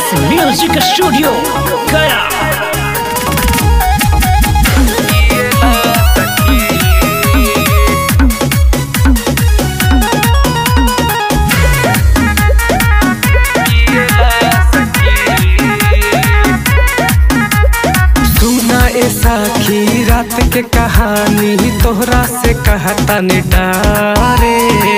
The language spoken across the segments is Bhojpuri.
म्यूजिक स्टूडियो गया सुना ए साखी रात के कहानी तोहरा से कहता ने डारे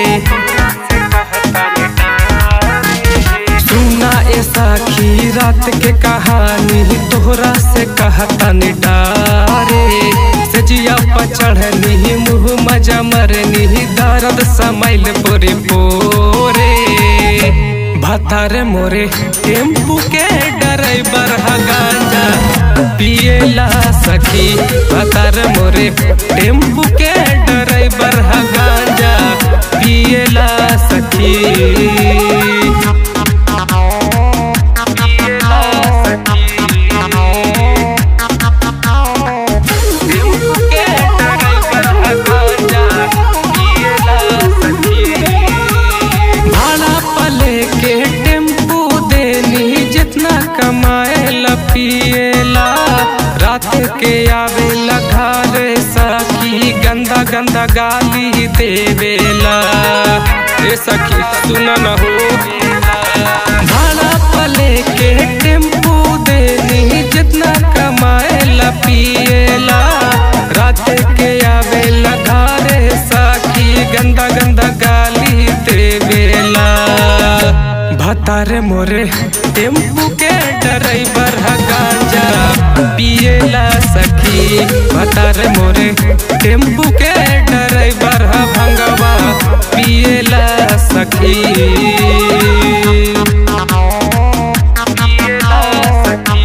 सुना ए साखी रात के कहानी तोहरा से कहता ने डारे सजिया पर चढ़नी मुँह मजा मरनी दर्द समैल पोरे पोरे भतार मोरे टेम्पू के ड्राइवर हा गांजा पिएला सखी भतार मोरे टेम्पू के ड्राइवर हा गांजा पिएला सखी पिएला सखी टेम्पू के ड्राइवर हा गांजा पिएला सखी भाड़ा पले के टेम्पू देनी जितना कमाए पिएला रात के आवेला घर सखी गंदा गंदा गाली देवेला ए सखी सुन न हो भाड़ा पले के टेम्पू देनी जितना कमाए पिएला रात के आवेला घरे सखी गंदा गंदा गाली देवेला भतार मोरे टेम्पू के ड्राइवर हा गांजा पिएला सखी भतार मोरे टेम्पू के ड्राइवर हा भंगवा पिएला सखी पिएला सखी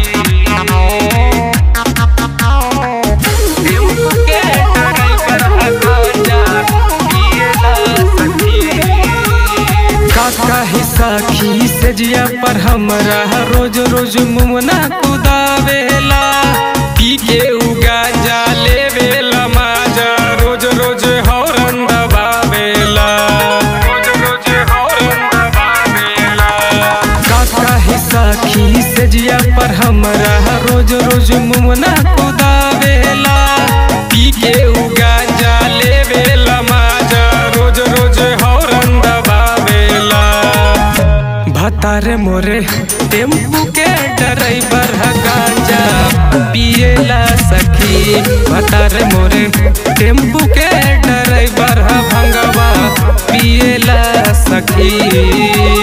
टेम्पू के ड्राइवर हा गांजा पिएला सखी काका ही साखी से जिया पर हमरा रोज रोज मुमना कुदावेला पी के उगा जा लेवेला माजा रोज रोज हौरन दबावेला रोज रोज हौरन दबावेला काका ही साखी से जिया पर हमरा रोज रोज मुमना कुदावेला पी के उगा जा लेवेला माजा रोज रोज हौरन दबावेला भतार मोरे टेम्पू के ड्राइवर हा गांजा पिएला सखी भतार मोरे टेम्पू के ड्राइवर हा भंगवा पिएला सखी